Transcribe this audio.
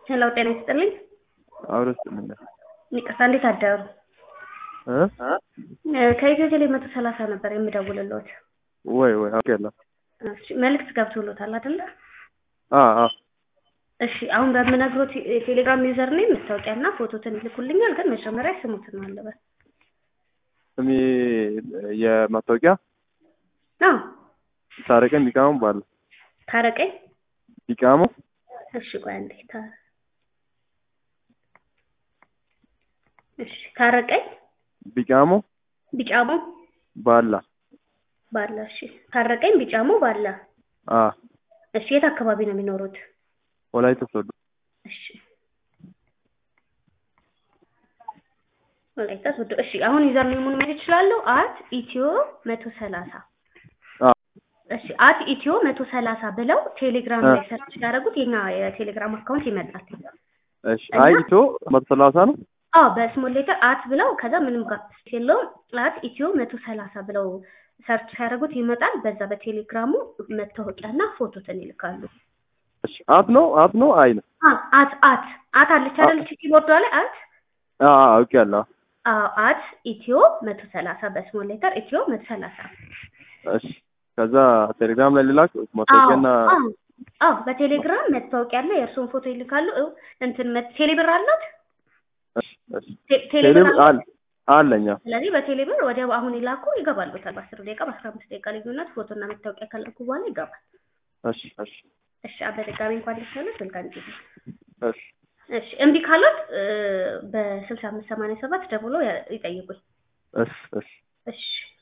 ሄሎ ጤና ይስጥልኝ። አብረን ስጥልኝ ይቅርታ እንዴት አደሩ? እ ከኢትዮ ቴሌ መቶ ሰላሳ ነበር የምደውልልዎት። ወይ ወይ አውቄያለሁ። እሺ መልዕክት ገብቶልዎታል አይደለ? አ አ እሺ አሁን በምነግሮት የቴሌግራም ዩዘር ኔም መታወቂያና ፎቶትን ይልኩልኛል። ግን መጀመሪያ ስሙትን ነው አለበት። ስሜ የማስታወቂያ አዎ ታረቀኝ ቢቃሙ ባለ ታረቀኝ። ቢቃሙ እሺ ቆይ አንዴ ታ እሺ ታረቀኝ ቢቃሙ ቢጫሞ ባላ ባላ። እሺ ታረቀኝ ቢጫሞ ባላ። አ እሺ የት አካባቢ ነው የሚኖሩት? ወላይታ ሶዶ እሺ ወላይታ ሶዶ። እሺ አሁን ዩዘር ኔሙን ማየት ይችላለሁ። አት ኢትዮ መቶ ሰላሳ አ እሺ አት ኢትዮ መቶ ሰላሳ ብለው ቴሌግራም አ ላይ ሰርች ያደረጉት የኛ የቴሌግራም አካውንት ይመጣል። እሺ አይ ኢቶ መቶ ሰላሳ ነው። አዎ በስሞል ሌተር አት ብለው ከዛ ምንም ጋር የለውም አት ኢትዮ መቶ ሰላሳ ብለው ሰርች ያደረጉት ይመጣል። በዛ በቴሌግራሙ መታወቂያና ፎቶትን ይልካሉ። እሺ አት ነው አት ነው አይ ነው። አ አት አት አት አለች አይደል? ኪቦርዷ ላይ አት አ አ አውቄያለሁ። አዎ አት ኢትዮ መቶ ሰላሳ በስሞል ሌተር ኢትዮ መቶ ሰላሳ እሺ ከዛ ቴሌግራም ላይ ልላክ ማስታወቂያና አዎ አዎ በቴሌግራም መታወቂያና የእርሱን ፎቶ ይልካሉ። እው እንትን መ- ቴሌብር አላት እሺ እሺ ቴ- ቴሌብር ቴሌብር አላት። አለ አለኛ ስለዚህ በቴሌብር ወዲያው አሁን ይላኩ ይገባሉታል። በአስር ደቂቃ በአስራ አምስት ደቂቃ ልዩነት ፎቶና መታወቂያ ከላኩ በኋላ ይገባል። እሺ እሺ እሺ በድጋሚ እንኳን ደስ ያለዎት። መልካም ጊዜ። እሺ እሺ እምቢ ካሎት በስልሳ አምስት ሰማንያ ሰባት ደውለው ያ- ይጠይቁኝ። እሺ እሺ እሺ